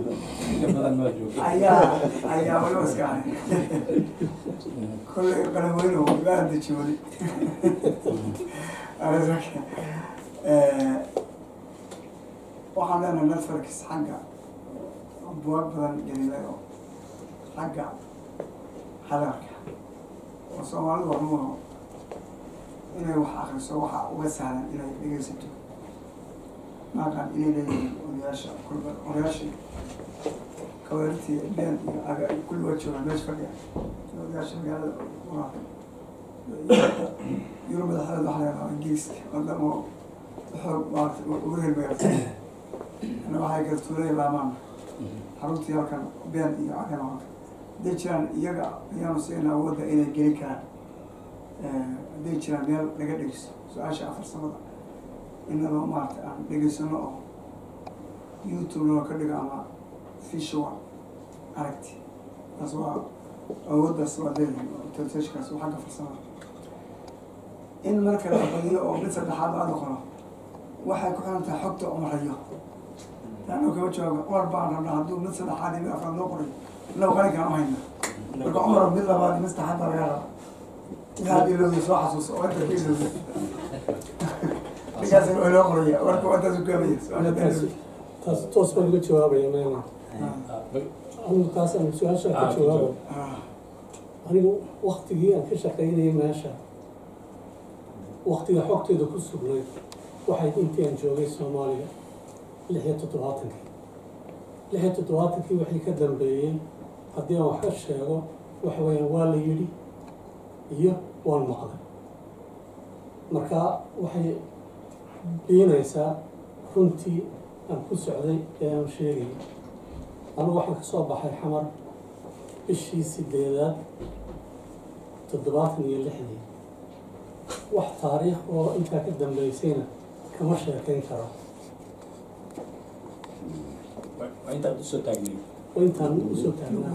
ayaa ayaa walo iska ahay kolley qalamweyne waan deji wali waxaan leenahay netflix xagga buwag badan gelilay oo xagga hadalka oo soomaalidu waxmuuno inay wax akriso waxa uga sahlan inay dhegeysato maaqan inay leeyihiin odayaasha kulba odayaasha kawaartii been iyo aga kulli waa joogaan meesha fadhiya odayaasha magaalada waa yurub madaxdeed waxa laga rabaa ingiriiska wadamo xoog maarata uga helbayarta ana waxay gartuulay laamaan xaruntii halkan been iyo cagan halkan hadday jiraan iyaga ayaanu siina awoodda inay gelin karaan hadday jiraan meel laga dhegeysto su-aasha afar samada inaba maarata aan dhegeysano oo youtube loo ka dhigo ama visual aragti taas waa awooddaas waa leedahay telefishkaas waa xagga farsamada in marka la badiyo oo mid saddexaad aada qoro waxay ku xiran tahay xogta umarayo taano kama jooga cumar baan rabnaa hadduu mid saddexaad iyo mid afraad loo qoray inaba qalinkaan u hayna marka cumar mid labaad iyo mid saddexaad baa laga rabaa inaad ilowda soo xasuuso oo inta ka ilowda ninkaas waa loo qoraya warka waa intaas u gaabaya su-aasha taas toos baan uga jawaabaya meena anigu taas aan su-aasha ka jawaabo anigu waktigii aan ka shaqaynayay meesha waktiga xogteeda ku sugnay waxay intii aan joogay soomaaliya lix iyo toddobaatankii lix iyo toddobaatankii wixii ka dambeeyey haddii aan wax ka sheego waxa weeyaan waa la yidhi iyo waan maqlay marka waxay biinaysaa runtii aan ku socday ee aan sheegayay anigu waxaan ka soo baxay xamar bishii sideedaad toddobaatan iyo lixdii wax taariikh oo intaa ka dambeysayna kama sheekayn karo waa intaad usoo taagnay oo intaan usoo taagnaa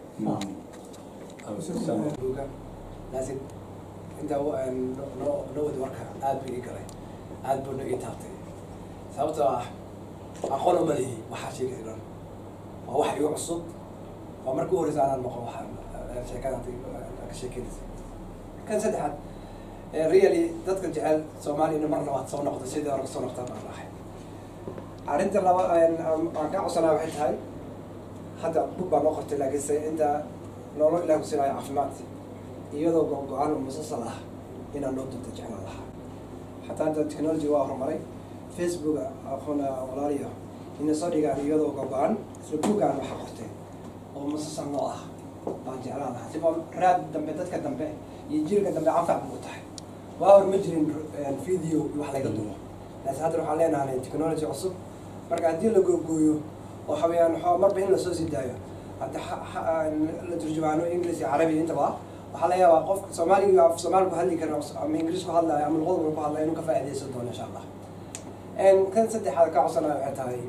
buuga laakiin intaa noo noo wadi warka aad buu ii galay aad buu na ii taabtay sababtoo ah aqoon uma lihi waxaa sheegay dhan waa wax igu cusub waa markii u horeysa anaan maqo waxaan sheekada ka sheekeynaysa kan saddexaad really dadka jecel soomaaliya in mar labaad soo noqdo sidii hore soo noqtaan baan ahay arrinta laba aan ka codsanaa waxay tahay hadda bug baa noo qortay laakiinse inta noolo ilaah ku siinayo caafimaad iyadoo go-go-aan oo musasal ah inaan noo dunta jeclaan lahaa xataa hadda technology waa horumaray facebook aqoona walaaliyo ina soo dhigaan iyadoo go-go-aan isla buuggaan waxa qortay oo musasal noo ah baan jeclaan lahaa siba raad dambe dadka dambe iyo jiilka dambe anfac buu tahay waa hor ma jirin video wax laga dumo laakiin hadda waxaan leenahay technology cusub marka haddii la googooyo oo xawayaan waxaa marba in lasoo sii daayo hadda la turjumaano english iyo carabi intaba waxaa laga yaabaa qofka soomaaliga af soomaali ku hadli kara ama ingiriis ku hadlayo ama luqaduna ku hadlayo inuu ka faa'iidaysan doono insha allah kan saddexaad ka codsanaya waxay tahay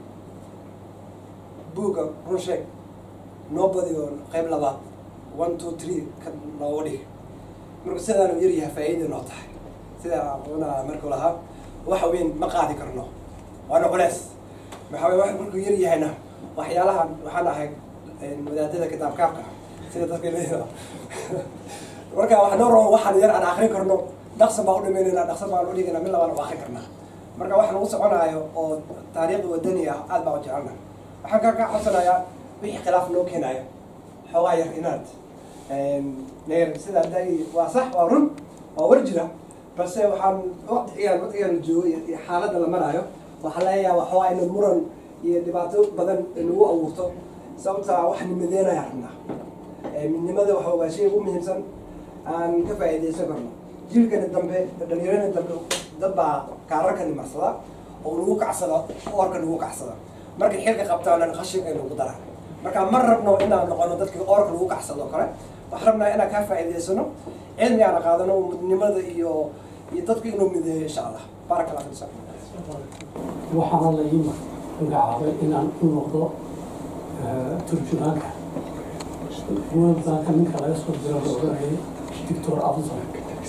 buugga run sheeg noo badiyo qayb labaad one two three ka nooga dhig marka sidaanu yar yahay faa'iida noo tahay sidaa una markuu lahaa waxa weyn ma qaadi karno waana culeys maxaa weye wax markuu yar yahayna waxyaalahan waxaan ahay wadaadada kitaabkaabka sida dadka leeyaha marka wax noo rabo waxaan yar aan akrin karno dhaqsan baan udhimaynayna dhaqsan baan udhigayna mid labaan u akrin karnaa marka wax lagu soconaayo oo taariikhda wadani ah aad baan u jecelna waxaan ka ka codsanayaa wixii khilaaf noo keenayo xoogaa yar inaad neer sida da waa sax waa run waa war jira balse waxaan waqtigaan waqtigaan joogo iyo xaaladda la maraayo waxaa laga yaaba xoogaa ina muran iyo dhibaato badan nagu abuurto sababta wax nimadeynaya rabnaa midnimada waxa waa shay ugu muhiimsan aan ka faa'iidaysan karno jiilkani dambe dhalinyarani dambe dad baa kaararkani marsada oo nagu kacsada oorka nagu kacsada markay xilka qabtaan qashinka nagu daraan marka ma rabno inaan noqono dadkii oorka lagu kacsado kale waxaan rabnaa inaan kaa faa'iidaysano cilmi aan qaadano midnimada iyo iyo dadku inuu mideeyo insha allah baaraka allah fiikum waxaana la ii magacaabay inaan u noqdo turjumaanka buwagbaanka ninka laga soo diro la oranayay doctor abdul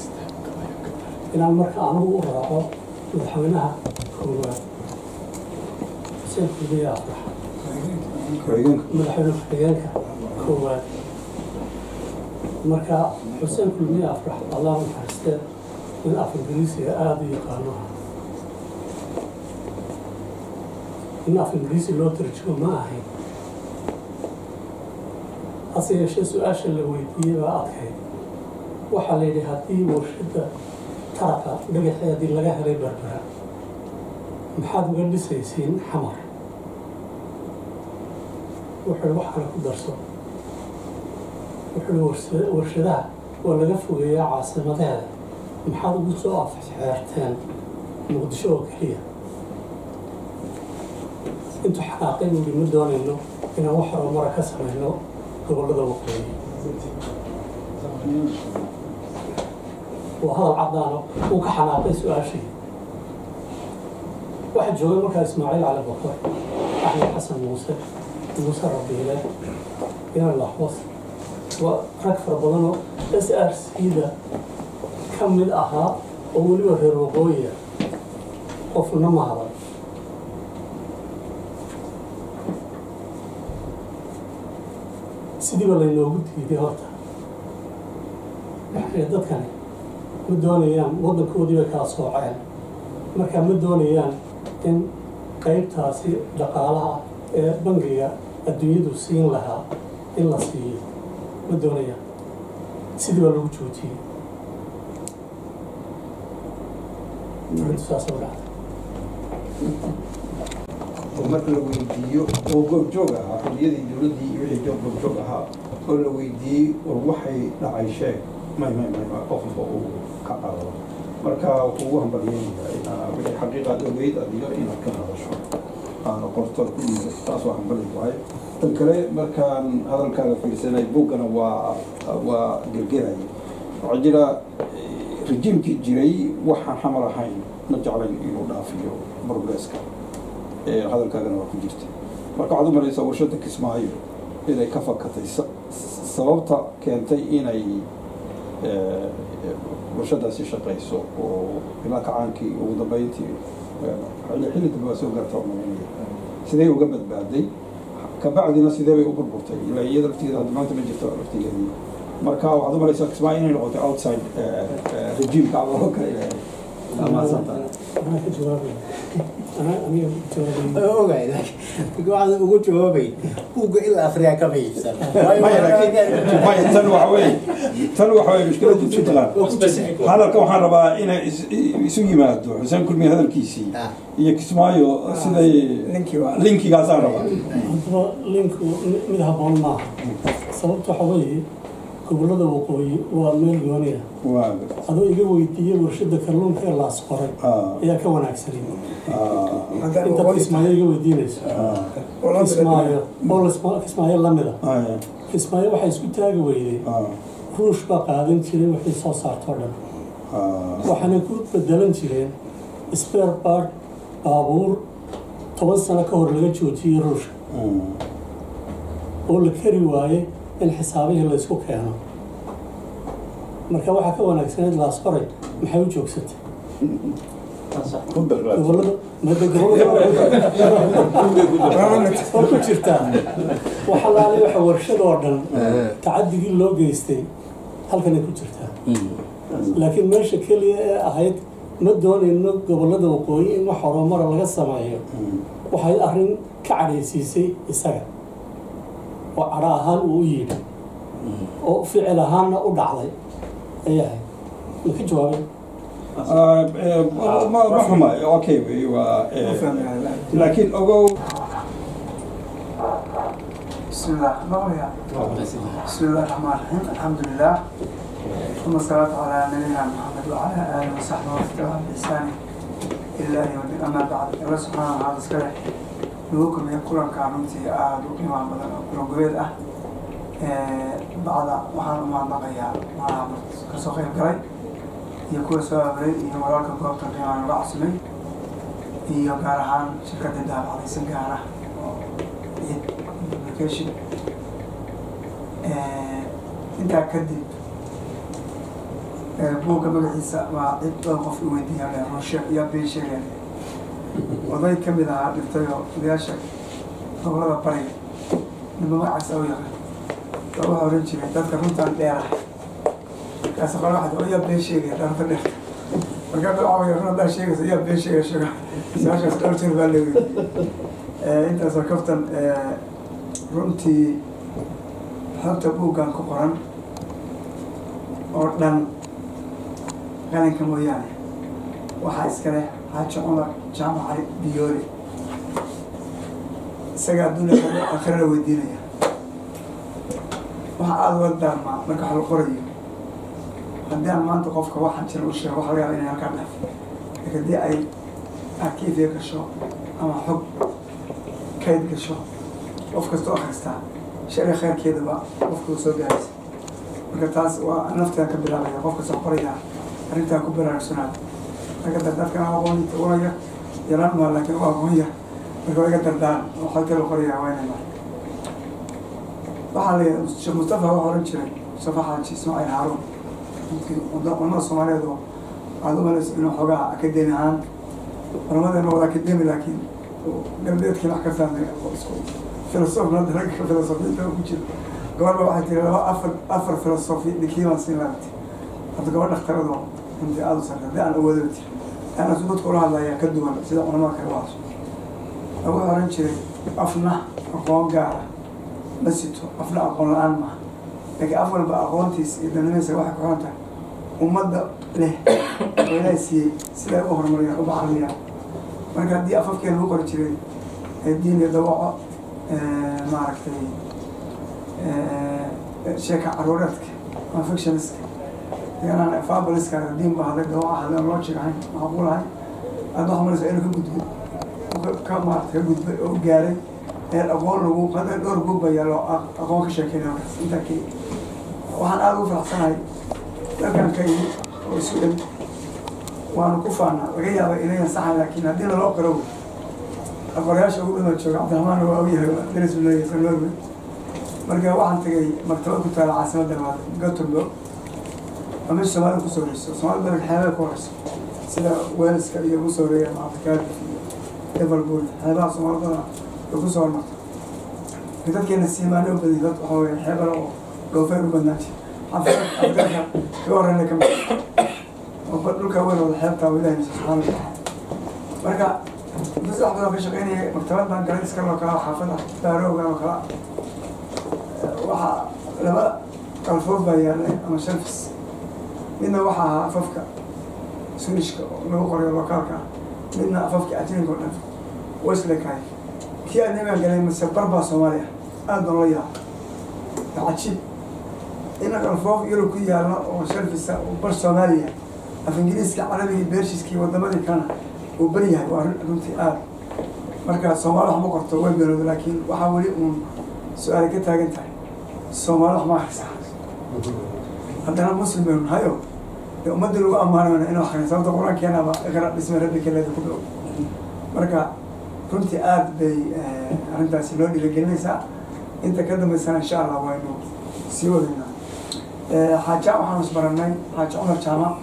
inaan marka anigu u raaco madaxweynaha koowaad xuseen xudiye afrax ku-xigeenka madaxweyne ku-xigeenka koowaad marka xuseen kulmiye afrax allah naxariistee in af ingiriisiga aada u yaqaano in af ingiriisi loo tarjumo ma ahayn hase yeeshee su-aasha la weydiiyey baa adkayd waxaa la yidhi haddii warshadda taraqa dhagaxeedii laga helay berbera maxaad uga dhisaysiin xamar wuxuu wax kale ku darso wuxuu warsa- warshadaha waa laga fogeeyaa caasimadeeda maxaad ugu soo afxeerteen muqdisho oo keliya intuu xanaaqay buuhi ma doonayno inaan wax horumara ka samayno gobollada waqooyi waa hadal caddaano uu ka xanaaqay su-aashii waxaa joogay markaa ismaaciil cali bakar axmed xasan muuse muuse rabiile inan laxwas waa rag fara badanoo s r c-da ka mid ahaa oo weliba reer waqooyiya qofna ma hadan sidiiba laynoogu diiday horta waxay dadkani ma doonayaan waddankoodii bay kala sooceen marka ma doonayaan in qaybtaasi dhaqaalaha ee bangiga adduunyadu siin lahaa in la siiyo ma doonayaan sidii baa lagu joojiyey arrintu saas oo dhacday oo marka la weydiiyo oo goobjoog ahaa xorriyadii dowladdii iyo wixii joog goobjoog ahaa oo la weydiiyey war waxay dhacay sheeg may may may may qofba uu ka cararo marka wuxuu ugu hambalyeynaya inaa wixii xaqiiqaad ogeyd adiga inaad ka hadasho aana qorto ku dhiiba taas waa hambali waay tan kale markaan hadalkaaga fiirsanay buuggana waa waa gelgelay waxaa jira eh, rejiimkii jiray waxaan xamar ahayn ma jeclayn inuu dhaafiyo progresska ee hadalkaagana waa ku jirta marka waxaad u maraysaa warshadda kismaayo inay ka fakatay sa- sababta keentay inay eh, warshadaasi shaqayso oo ilaa kacaankii ugu dambeyntii eh, xilli xilli dambe waa soo gaarta oo malaynaya sidee uga badbaaday kabacdina sidee bay u burburtay ilaa iyada laftigeeda hadda maanta ma jirto laftigeedii marka waxaad u maraysaa kismaayo inay noqotay outside eh, eh, rejiimka ama oo kale ilaahay amaasanta anaa ka jawaabaya anaa aniga jawaabaya ogaay laakiin waxaad ugu jawaabay buugga ilaa afriyaa kama iibsan maya laakiin maya tan waxa weeye tan waxa weeye mushkiladdu jubbaland hadalka waxaan rabaa inay is- isu yimaado xuseen kulmiye hadalkiisii Ah. iyo kismaayo siday Linkii waa- linkigaasaan rabaa haddaba linku mid habboon maaha sababta waxa weeye gobollada waqooyi waa meel gooniya waa adoo iga weydiiyey warshadda kalluunka ee laas qoray ah, ayaa ka wanaagsanay ah, Haddaan inta waqooyi kismaayo iga weydiinayso ah, oo la kismaayo oo lasma- kismaayo lamida ah, kismaayo waxay isku taagi weyday ah, ruush baa qaadan jiray wixii soo saartoo dhan ah, waxaana ku bedelan jireen spare part baabuur toban sano ka hor laga joojiyey ruushka mm, oo la kari waayey in xisaabihii la isku keeno marka waxaa ka wanaagsaneed laas qoray maxay u joogsatay ku darraad. gobollada mada gobollada oo ku jirtaa wax alaale waxa warshadoo dhan tacadigii loo geystay halkanay ku jirtaa laakiin meesha keliya ee ahayd ma doonayno gobollada waqooyi in wax horumara laga sameeyo Mm, waxay arrin ka cadhaysiisay isaga oo cadho ahaan uu u yidhi oo ficil ahaanna u dhacday ayahay ma ka jawaabay ah, eh, ma ma xuma okay wey, waa eh, Ma fahmaya. laakiin ogow بسم الله مغنية بسم الله الرحمن الرحيم الحمد لله ثم الصلاة على نبينا محمد وعلى آله وصحبه وتبع بإحسان إلى يوم الدين أما بعد الله سبحانه وتعالى سكره نوكم يقولون كانونتي آد وقيمة بدن وقلون قبيل أه بعد وحان ما نقيا مع كسوخي القري يكون سواء بريد iyo walaalka goobta qiimaan uga cusmay iyo gaar ahaan shirkadda daabacdaysan gaar ah oo ciid application intaa kadib buugga magaciisa waa cid dhowr qof i weydiiyaan rushe iyo been sheegeen oday ka mid ahaa dhintayoo odayaasha gobolada bariga ninba magacaasa u yaqaan baa waxaa oran jiray dadka runtaan dheerahay markaas qole waxaa oo yaa been sheegaya dharta dheerta markaa dad waxaa run haddaa sheegaysa yaa been sheegaya sheega su-aashaas dhowr jeer baa leeyahay intaas waa kaftan runtii xogta buuggan ku qoran oo dhan qalinka mooyaane waxaa iska leh xaaji cumar jaamac cali biyoole isaga adduunya akhira la weydiinaya waxa aada uga daarmaa marka wax la qorayo haddii aan maanta qofka waxaan jira u sheego waxa laga yaaba inay halkaa dhaf laakiin haddii ay arkiifiya gasho ama xog kayd gasho qof kasta oo akhristaa sharci khayrkeedaba qofka uu soo gaaraysa marka taas waa nafteeda ka bilaabaya qof kasta qoraya arrintaa ku baraarugsanaada marka dadkan aqoonta uraya yaraan maa laakiin waa aqoon yar marka waa iga dardaan oo xogta la qoraya waa inay mara waxaa la sheekh mustafa waxaa oran jiray mustafa xaaji ismaaciil haaruun culamada soomaaliyeed oo aada u malayso inuu xoogaa akademi ahaan culamadeena wada akademi laakiin galbeedkii wax ka fahmay oo isku filosof hadda ragga filosofiyiinta ku jiro gabarba waxay tiri laba afar afar filosofi dhinkii baan siin laabti hadda gabadh dhakhtaradoo runtii aada u sarre haddii aan awoodaba tiri ana su dadka ula hadlaya ka duwan sida culamada kale u hadso wuxuu oran jiray afna aqoon gaara ma sito afna aqoon la-aan maaha laakiin af walba aqoontiis iyo danimadiisa waxay ku xiran tahay ummadda leh oo ilaahay siiyey siday u horumariyaan u bacariyaan marka haddii afafkeena lagu qori jiray diin iyo dawaco maaragtay sheeka caruureedka ama fictioniska deganaan fabaliska diin ba hadlay dawaca hadleen loo jirahayn macquul ahay aada waxa malaysa inuu ka gudbay ka maarata ka gudbay oo gaaray ee aqoon lagu hadda dhowr buug baa yaalo aqoon ka sheekeynaya markaas intaa ka waxaan aada ugu faraxsanahay dalkan ka yimi oo isu dhow waanu ku faanaa laga yaaba inayan saxan laakiin haddii naloo qaro wey aqorayaasha ugu dhama jooga cabdiraxmaan waa ogyahay daris leeyahay san norway marka waxaan tagay maktabad ku taala caasimadda labaad gothenburg waa meesha soomaalida kusoo horeyso soomaalida badan xeebay ku horeyso sida waleska iyo ugu soo horeeya afrikaadif iyo liverpool xeebaha soomaalida badan way kusoo hormarta dadkeena siimaano badan dad waxa weye xeebala oo dhoofeer u badnaan jira afrika kaga horeyna kamid oo dhulka weyn wada xeebtaa oo ilahay subxaana watacaala marka muddo saddex badan ka shaqeynaya maktabad baan galay iska loo kala xaafada baaroogan oo kala waxaa laba qalfoof baa yaalay ama shelfis midna waxaa ahaa afafka swedishka oo lagu qorayo lokaalka ah midna afafka ajinka oo dhan weslekaay kii adnimaan galay mase barbaa soomaaliya aada baan la yaaba cajiib in qalfoof yurub ku yaalla oo shelfisa oo bar soomaaliya af ingiriiska carabiga beershiskii wadamadii kana uu beri yahay waa runtii aada marka soomaali wax ma qorto way beelooda laakiin waxaa weli uun su-aali ka taagan tahay soomaali wax ma akrisa haddana muslim baynu nahayo dee ummadda lagu ammaanayna in akrin sababta qur-aankeenaba iqra dhisme rabbika leeda ku dhow marka runtii aada bay arrintaasi loo dhiirigelinaysaa inta ka dambeysana insha allah waynu sii wadaynaa xaaja waxaanu isbaranay xaaji cumar jaamac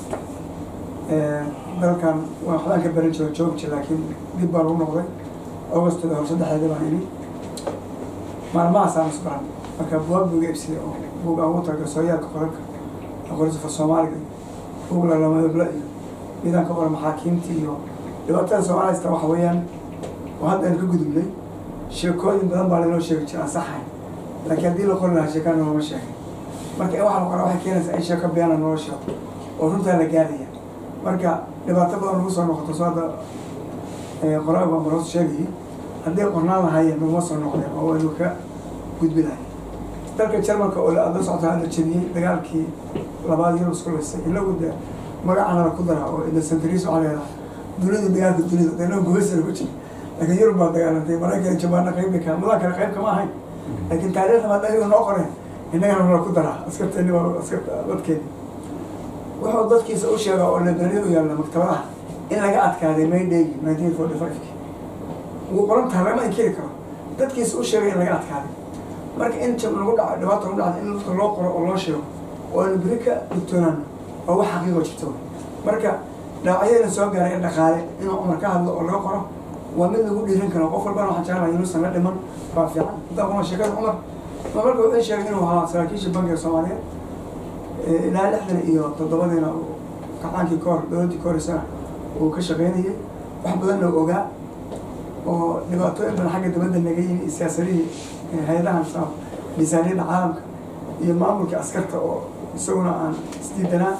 dalkan waa waxbaan ka baran jiro joogji laakiin dib baa lagu noqday augustada hor saddexdeeda baan imi maalmahaasaan isbaran marka buwaag buuga ibsiday oo buug aan ugu taga sooyaalka qorarka aqoonsifa soomaaliga buug lalamadabla iyo midaan ka qora maxaakiimta iyo dhibaatada soomaalida haysta waxa weeyaan oo hadda aynu ka gudubnay sheekooyin badan baa laynoo sheegi jira aan saxayn laakiin haddii la qori lahaa sheekaan noolama sheegay marka in waxa la qoraa waxay keenaysaa in sheeko beena noola sheego oo runtaa la gaaraya marka dhibaato badan lagu soo noqoto soo hadda qoraal baan baroos sheegayay haddii qornaan lahaayeen naguma soo noqdeen oo waynu ka gudbi lahay dalka jarmalka oo la socota hadda jebiyey dagaalkii labaad yurub isku laysay inagu de magacana la ku daraa oo indocentris waxaa leedaha dunida dagaalka dunida de inagu gubaysana ku jira laakiin yurub baa dagaalantay maraykan jabaana qayb bay kaa mudaa kale qayb kama ahayn laakiin taariikhda maada ayagu noo qoreen innagana la ku daraa askarteeni waa askarta dadkeeni wuxuu dadkiisa u sheegaa oo library u yaalla maktabadaha in laga adkaaday mayday nineteen forty five-ki wuu qoran tahay lagama inkiri karo dadkiisa u sheegay in laga adkaaday marka in jab lagu dhaco dhibaata lagu dhacda in dadka loo qoro oo loo sheego oo aynu beri ka digtoonaan oo wax xaqiiqo jirto marka dhaawacyadana soo gaaray in dhaqaale inuu cumar ka hadlo oo laga qoro waa mid lagu dhiiran karo qof walbana waxaan jeclahay inuusan la dhiman waa fiican intaa kuma sheekada cumar cumar marka wuxuu sheegay inuu ahaa saraakiisha bankiga soomaaliyeed ee ilaa lixdan iyo toddobadiina uu kacaankii kahor dowladdii ka horeysana uu ka shaqaynayay wax badanna uu ogaa oo dhibaatooyin badan xagga dibadda naga yimi siyaasadihii hay-adahan sa miisaaniyadda caalamka iyo maamulka askarta oo isaguna aan isdiidanaa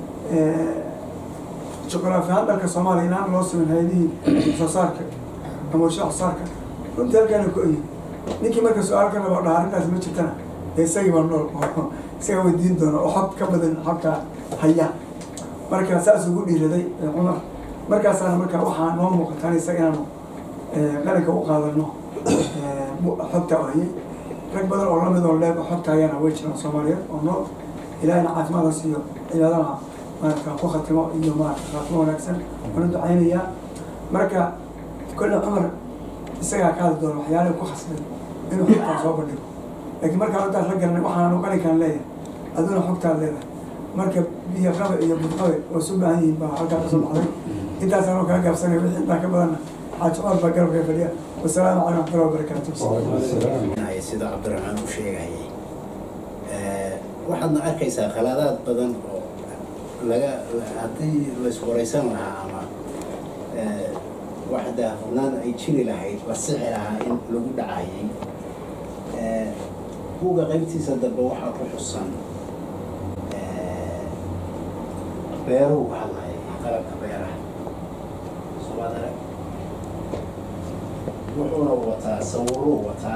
juqraafi ahaan dalka soomaaliya inaan loo simin hay-adihii soo saarka ama warshaha soo saarka runtii halkaana ku oyi ninkii marka su-aal ka rabo dhaha arrintaas ma jirtana dee isagii baa nool oo isagaa weydiin doona oo xog ka badan xogkaa haya marka saas ugu dhiiraday cumar markaasaana marka waxaa noo muuqataan isaga inaanu qaranka u qaadano xogta oo hayay rag badan oo lamid oo leeb xogta ayaana way jiraan soomaaliyeed oo nool ilaahina caafimaadaas iyo cibaadana maarata ku khatimo iyo maarata khaatimo wanaagsan wana ducaynayaa marka kolle cumar isagaa ka hadli doona waxyaalaha ku khasbay inuu xogtaa soo bandhigo laakiin markaan intaas la garanay waxaanu qalinkaan leeyahay aduna xogtaad leedahay marka biyo qabe iyo budqabe oo isu baahan yihiin baa halkaa kasoo baxday intaasaan kaa gaabsanay wixii intaa ka badanna xaaji cumar baa garabka fadhiya wasalaamu calaykum waxmatullahi wabarakaatu sida cabdiraxmaan u sheegayay waxaadna arkaysaa khaladaad badan oo laga haddii laiswaraysan lahaa ama waxda hubnaan ay jiri lahayd la sixi lahaa in lagu dhacayay buuga qaybtiisa dambe waxaa ku xusan beeruhu ka hadlaya qalabka beeraha soomaalida wuxuuna wataa sawiruu wataa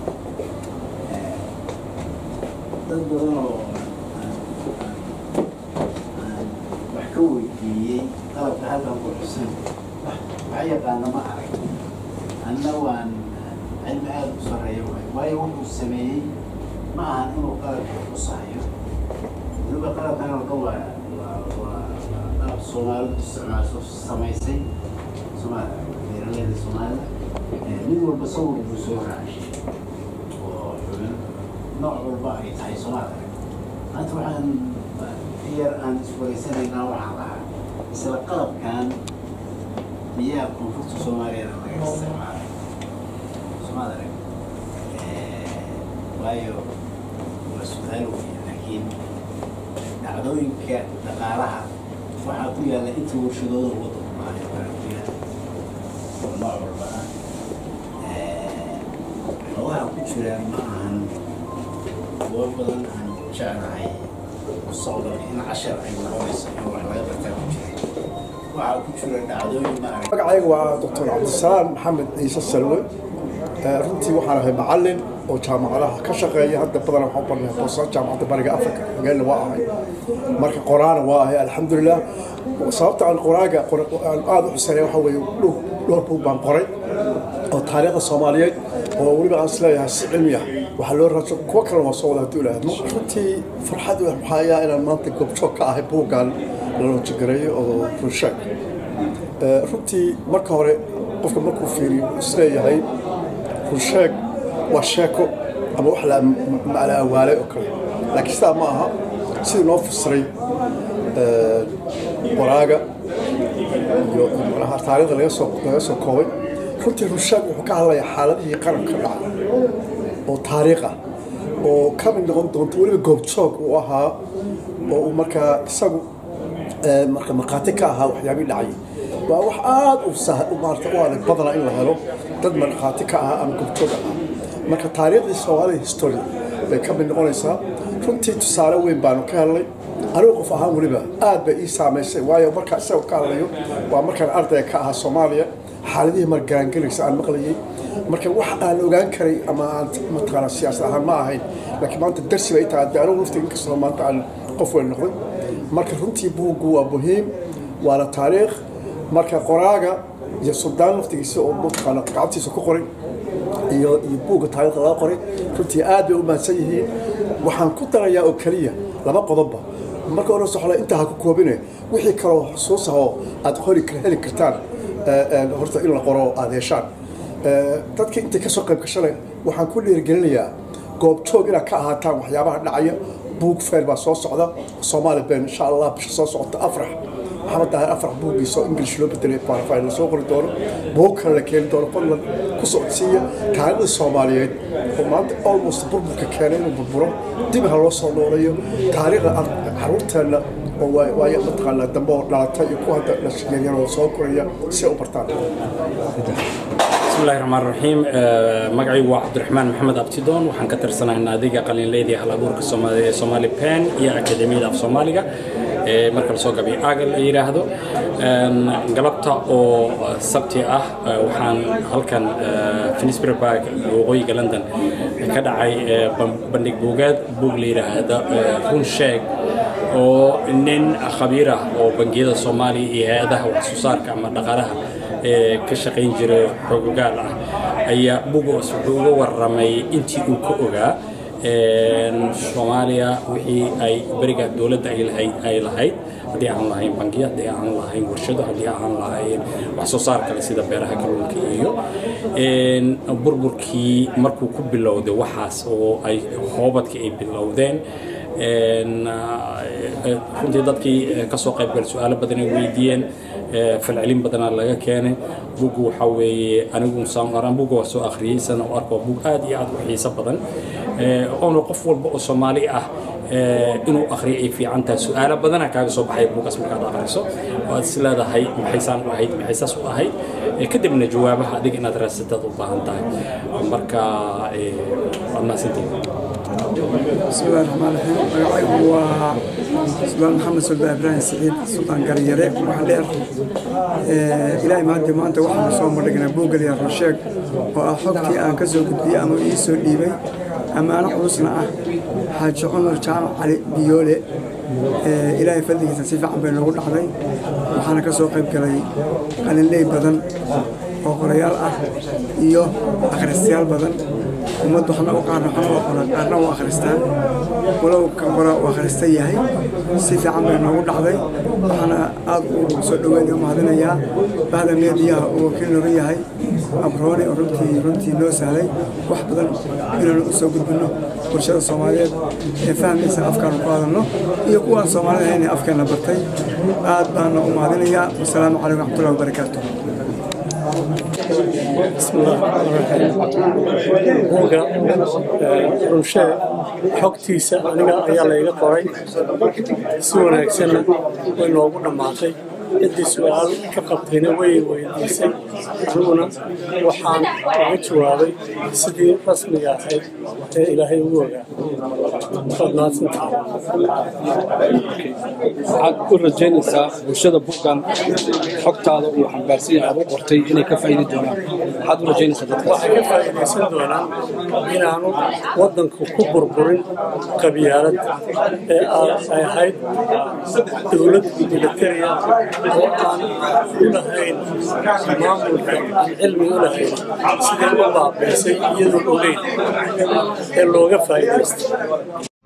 dad badan oo aan wax ka weydiiyey qalabka halkan ku xusan wax yaqaana ma arag anna waan cilmi aada u sarreeya waay waayo wuxuu sameeyey ma ahan inuu qalabka xusayo weliba qalabkan oo dhan waa waa qalab soomaalidu isticmaalso samaysay soomaalia beeraleyda soomaalida mid walba sawir buu soo raacay oo xubin nooc walba ay tahay soomaaliya maanta waxaan yar aan iswaraysanaynaa waxaan lahaa isla qalabkan miyaa koonfurta soomaaliyana laga isticmaalay soomaaliya waayo waa su-aal weyn laakiin dhacdooyinka dhaqaalaha waxaa ku yaalla inta warshadooda waddanku maayo waxaa ku yaalla oo nooc walba ah xogaha ku jira ma ahan kuwo badan aan jeclahay mustaqbalka in cashar ay noqonayso in wax laga bartaa ku jira waxaa ku jira dhacdooyin ma arag magacayga waa doctor cabdisalaam maxamed ciise salwe runtii waxaan ahay macalin oo jaamacadaha ka shaqeeya hadda badan waxaan u barnay boosa jaamacadda bariga africa hogaalna waa ahay marka qoraana waa ahay alxamdulilah sababta aan qoraaga aan aada u xuseeya waxa weeye dhowr buug baan qoray oo taariikhda soomaaliyeed oo weliba aan isleeyahay si cilmi ah waxaa loo raadso kuwo kalena waa soo wada haddii ilaahdo runtii farxad waxaa ayaa inaan maanta goobjoog ka ahay buuggan la loojigareeyo oo runsheeg runtii marka hore qofka markuu fiiriyo isleeyahay runsheeg waa sheeko ama wax la awaalay oo kale laakiin sidaa ma aha sidii noo fasiray qoraaga iyo manaha taariikhda laga soo laga soo koobay runtii runsheeg wuxuu ka hadlayaa xaaladihii qaranka dhacay oo taariikh ah oo ka mid noqon doonto weliba goobjoog uu ahaa oo uu markaa isagu marka markhaati ka ahaa waxyaabihii dhacay waa wax aada u sah maarata u adag badana in la helo dad markhaati ka ahaa ama goobjoog ahaa marka taariikhdii soomaalida history bay ka mid noqonaysaa runtii tusaale weyn baanu ka helnay anigu qof ahaan weliba aad bay ii saamaysay waayo markaa isaga ka hadlayo waa markaan ardayga ka ahaa soomaaliya xaaladihii margaangelaysa aan maqlayay marka wax aan ogaan karay ama aan mataqaana siyaasad ahaan ma ahayn laakiin maanta darsi bay tahay dee anigu laftiga inkastoo maanta aan qof weyn noqday marka runtii buuggu waa muhiim waana taariikh marka qoraaga iyo suldaan laftigiisa oo mataqaana gacantiisa ku qoray iyo iyo buugga taariikhda laga qoray runtii aad bay u mahadsan yihiin waxaan ku darayaa oo keliya laba qodobba marka hore soxla intaa ha ku koobine wixii kaloo xusuus ah oo aad qori heli kartaan horta in la qoro aad heshaan dadkii intay kasoo qayb gashanay waxaan ku dhiirigelinayaa goobjoog inaad ka ahaataan waxyaabaha dhacaya buug feer baa soo socda soomaali been insha allah bisha soo socota afrax maxamed daahir afar buuggiisa oo ingilish loo bedelay baarafay la soo qori doono buug kale la keeni doono fadlan ku socodsiiya taariikhda soomaaliyeed oo maanta almost burburka keenay inuu burburo dib ha loo soo nooleeyo taariikhda caruurteenna oo waayo mataqaanaa dambe oo dhalata iyo kuwa hadda dhashiyaryar oo soo koraya si ay u bartaan بسم الله الرحمن الرحيم مقعي هو عبد الرحمن محمد أبتدون وحن كتر سنة ناديقة قليل ليدي على بورك الصومالي صومالي بان يا أكاديمية في صوماليا marka lasoo gabiyo aagal la yidhaahdo galabta oo sabti ah waxaan halkan finsbury park waqooyiga london ka dhacay bandhig buugeed buug la yidhaahdo run sheeg oo nin khabiir ah oo bangiyada soomaaliya iyo hay-adaha wax soo saarka ama dhaqaalaha ka shaqayn jiray xoogogaal ah ayaa bugoos wuxuu uga warramay intii uu ka ogaa soomaaliya wixii ay beriga dowladda ay lahayd haddii aan lahayn bangiya haddii aan lahayn warshado haddii aan lahayn wax soo saar kale sida beeraha kalluunka iyo burburkii markuu ku bilowday waxaas oo ay hoobadkii ay bilowdeen runtii dadkii kasoo qaybgal su-aalo badan ay weydiiyeen falcelin badanaa laga keenay bugu waxa weeye anigu saanqaraan buga waa soo akhriyey sana u arko bug aad iyo aad u xiiso badan oona qof walba oo soomaali ah inuu akhriyo ay fiican tahay su-aalo badana kaaga soo baxay buugaas markaad akhriso oo aad is leedahay maxaysaan u ahayd maxay saas u ahayd kadibna jawaabaha adiga inaad raasataad u baahan tahay marka waad mahadsantihin بسم الله الرحمن الرحيم magacaygu waa suldaan maxamed suldaan ibraahim siciid suldaan garyare waxaa dheer ilaahay maanta maanta waxaanu soo madhignay buuggal yar rusheeg oo ah xogtii aan ka soo gudbiyey ama ii soo dhiibay ammaano culusna ah xaaji cumar jaamac cali biyoole ilaahay fadligiisa si fiican bay noogu dhacday waxaana ka soo qayb galay qalinley badan oo qorayaal ah iyo akhristayaal badan ummaddu waxna u qaarna waxna waa qoran qaarna waa akhristaan walow kan qora uu akhrista yahay si fiican bay noogu dhacday waxaana aad u soo dhaweynaya u mahadinayaa bahda meediyaha uu wakiil nooga yahay abroone oo runtii runtii noo sahlay wax badan inaanu u soo gudbinno bulshada soomaaliyeed ee fahmaysa afkaanu ku hadalno iyo kuwaan soomaalida ahayn ee afkeena bartay aad baana u mahadinayaa wasalaamu calaykum raxmatullahi wabarakaatu بسم الله الرحمن الرحيم buugga runsheeg xogtiisa aniga ayaa layga qoray si wanaagsanna way noogu dhammaatay ciddii su-aal ka qabtayna way weydiisay aniguna waxaan uga jawaabay sidii rasmiga ahayd ee ilaahay ugu ogaa waad mahadsantahay waxaad u rajaynaysaa bulshada buuggan xogtaada uu xambaarsan yahay aad u qortay inay ka faa'iidi doonaan maxaad u rajaynaysaa dadkaas waxay ka faa'iidaysan doonaan inaanu waddanku ku burburin qabyaalad ee ay ahayd dowlad militariya oo aan u lahayn maamulka aan cilmi u lahayn sidii u baabaysay iyadoo ogeyn ee looga faa'iidaystay